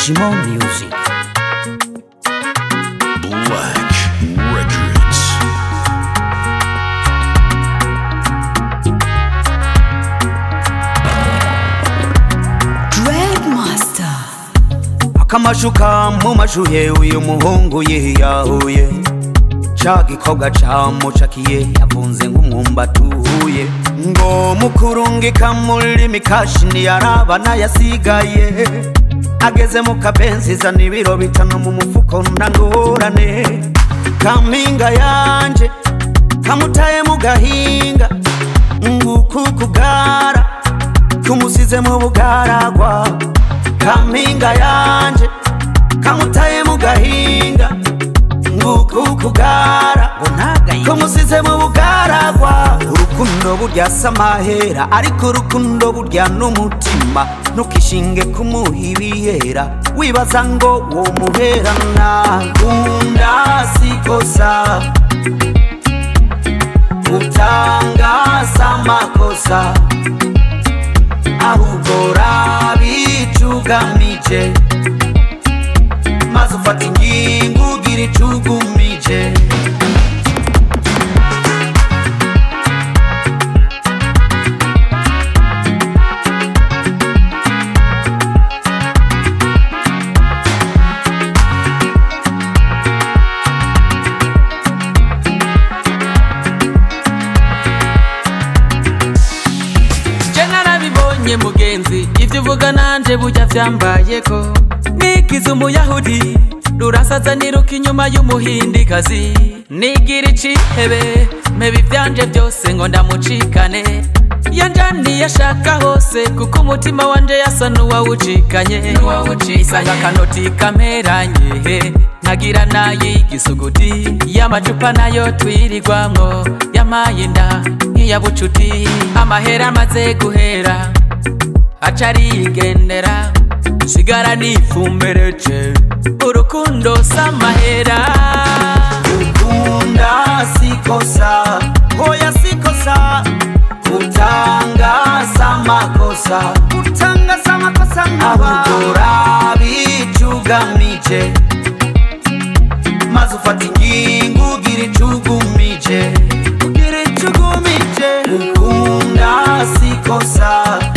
Digimon Music. Black Records. Dreadmaster. akamashuka mu mashuhe uyu muhungu yiyahuye ca gikobwa camucakiye yavunze nk'umwumbati uhuye ngo mukurungika muri mikashini yarabana yasigaye ageze mu kabenzi zana ibiro bitanu mu mufuko ntangorane kampinga yanje kamutaye mu gahinga nguku kugara kumusize mu bugaragwa kampinga yanje kamutaye mu gahinga nguku kugara kumusize mu bugaragwa urukundo burya samahera ariko urukundo burya n'umutima ntukishinge kumuha ibiyera wibaza ngo wo muherana kunda sikosa utangaza amakosa ahubwo rabicugamije maze ufata ingingo ugira icugumije je narabibonye mugenzi ivyo uvuga nanje burya vyambayeko nigize umuyahudi rurasaza niruka inyuma y'umuhindikazi nigira icihebe meba ivyanje vyose ngo ndamucikane yanjaniye ashaka hose kuko umutima wanje yasa n'uwawucikanye isanga akanoti kameranye nkagira nay'igisuguti y'amacupa nayo twirirwamwo yamaye inda nk'iyabucuti amahera amaze guhera aca arigendera sigara nifumbereje urukundo samahera ukunda sikosa hoya sikosa kutangaza amakosa kutangaza amakosa ahubwo rabicugamije maze ufata ingingo ugira icugumije ugira icugumije ukunda sikosa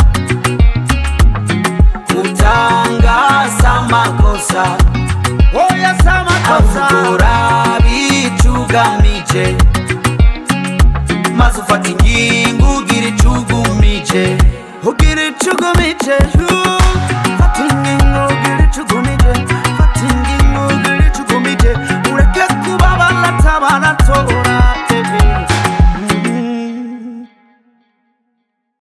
kutangaza amakosa hoya si amakosa ahubwo rabicugamije maze ufata ingingo ugira icugumije ugira icugumije